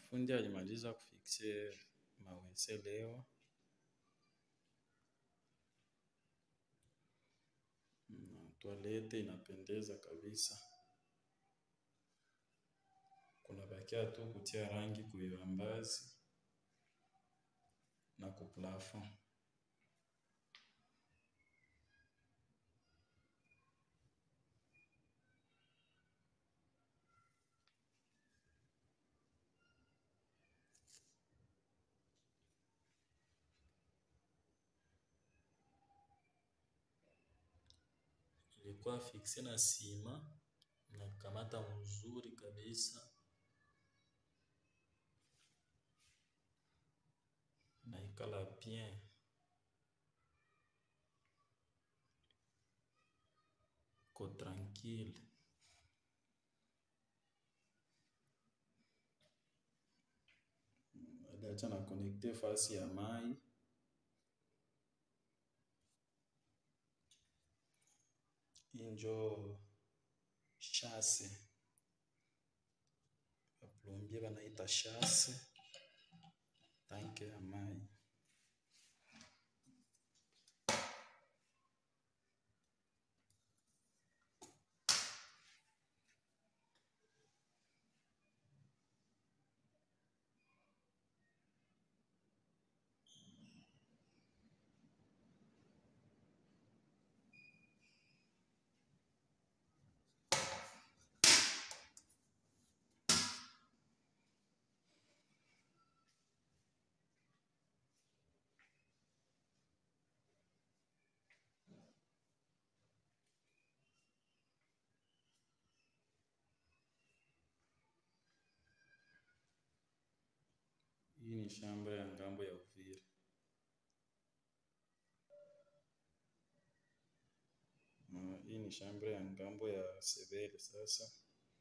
Fundi alimaliza kufikse mawese leo. Mm, Toilette inapendeza kabisa. Kuna bakia tu kutia rangi kuibambazi na kuplafon. Ilikuwa fikse na sima na kamata mzuri kabisa. Na ikala bien. Ko tranquille. Aliacha na connecte fasi ya mai. Injo chasse. Baplombie banaita chasse. Tanke ya mai. Hii ni shamba ya ngambo ya Uvira. Mm, Hii ni shamba ya ngambo ya Sebele sasa.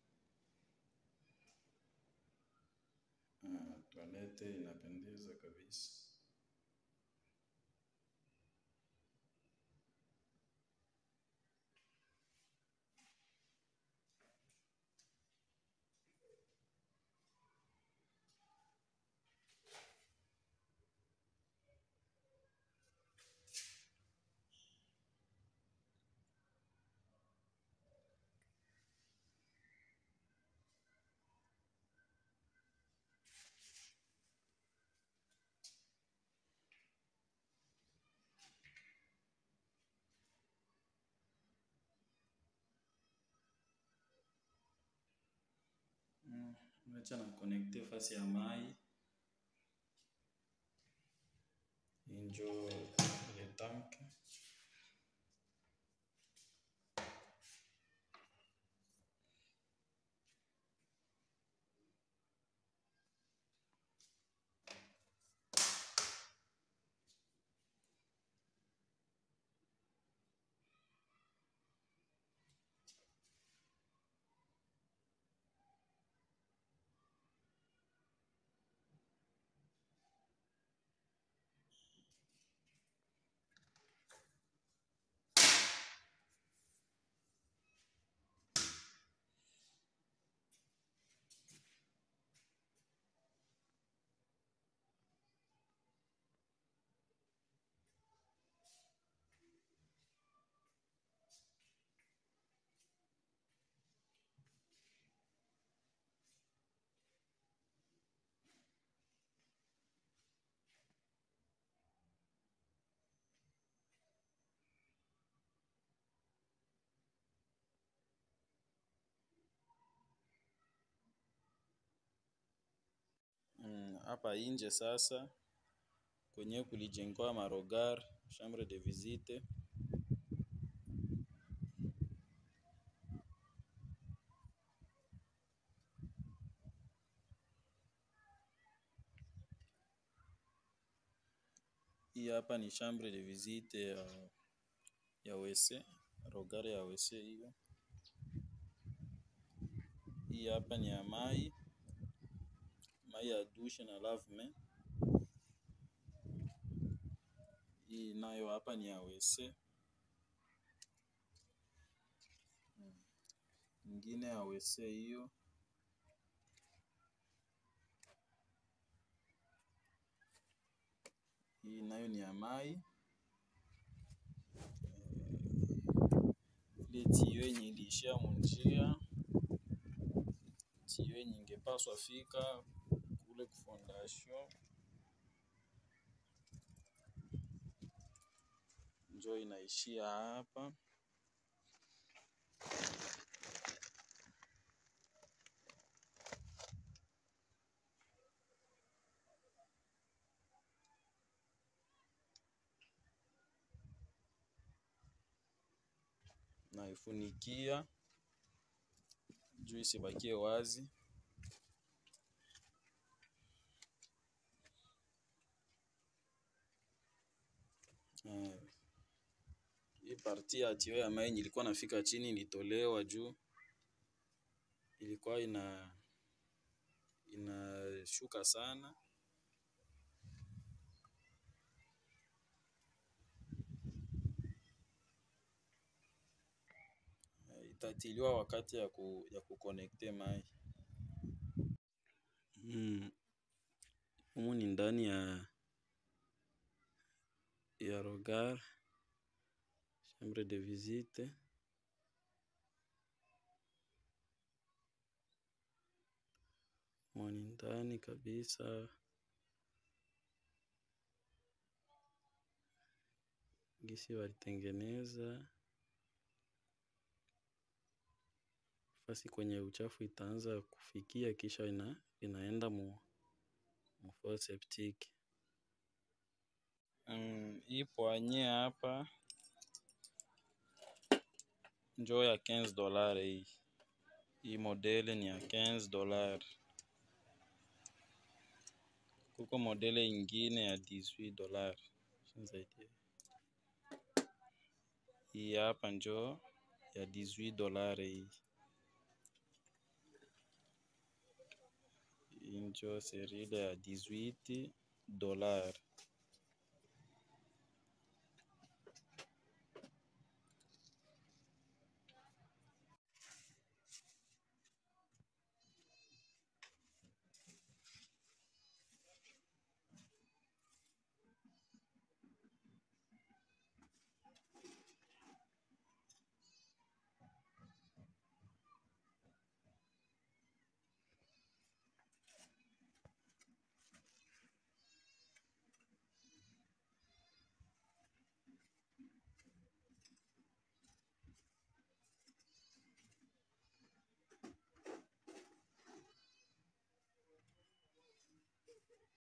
Ah, Toilette inapendeza kabisa. Mm, Acha na connecte fasi ya mai. Injo ile tank. Mm, Hapa inje sasa kwenye kulijengwa marogar chambre de visite. Hii hapa ni chambre de visite ya, ya WC, rogar ya WC hiyo. Hii hapa ni ya mai, mai ya douche na lave-mains. Hii nayo hapa ni ya WC. Mm. Ingine ya WC hiyo. Hii nayo ni ya mai. Ile tiyo yenye iliishia munjia, tiyo yenye ingepaswa fika kule ku fondation njo inaishia hapa. Naifunikia juu isibakie wazi. Eh, hii parti ya tiyo ya mai yenye ilikuwa nafika chini ilitolewa juu ilikuwa ina inashuka sana. Itatiliwa wakati ya ku, ya kukonekte mai. Mm. Humu ni ndani ya ya Rogar chambre de visite. Humu ni ndani kabisa. Gisi walitengeneza fasi kwenye uchafu itaanza kufikia, kisha ina, inaenda mu, mu fosse septique. Mm, hii poanye hapa njo ya 15 dolari hii. Hii modele ni ya 15 dolari. Kuko modele ingine ya 18 dolari. Hii hapa njo ya 18 dolari hii. Hii njo serile ya 18 dolari.